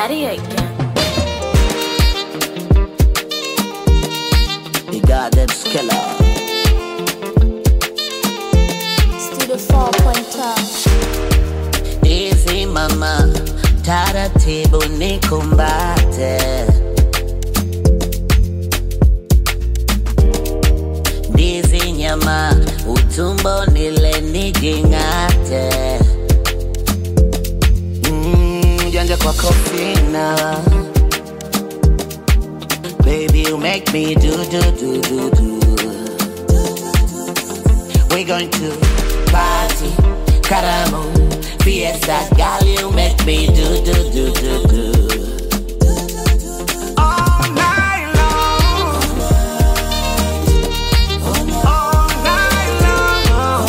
Daddy again. The goddamn killer. Studio 4.5. Easy mama, taratibu nikumbate. Ndizi nyama, utumbo nile nijing'ate. Mm, janja kwa kofina. Baby, you make me do do do do do. We're going to party, caramo, fiesta, girl, you make me do do do do do. All night long. All night long.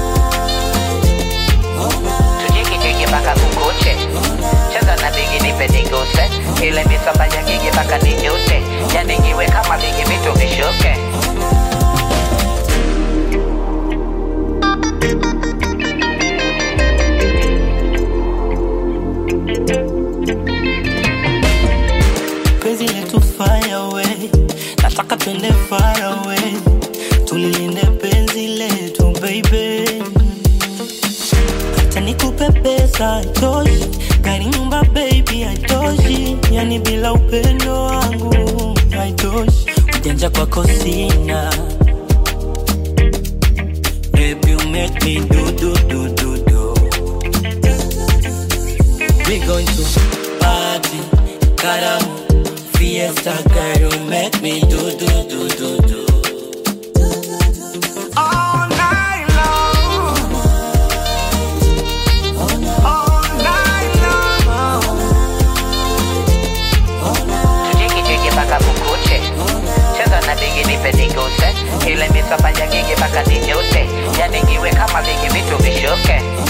tujiki jiki mpaka kukuche cheza na bigi nipe niguse ile misamba ya gigi mpaka ninyute yanigiwe kama bigi vitu vishuke penzi letu fire away nataka twende far away tulilinde penzi letu baby hata nikupe pesa haitoshi gari nyumba baby haitoshi yani bila upendo wangu haitoshi ujanja kwako sina Baby, you make me do do do do do. We going to party, caramo, fiesta, girl, you make me do do do do do. All night long. All night long. tujiki jiki mpaka kukuche cheza na bigi nipe niguse ile misamba ya gigi mpaka ninyute yanigiwe kama bigi vitu vishuke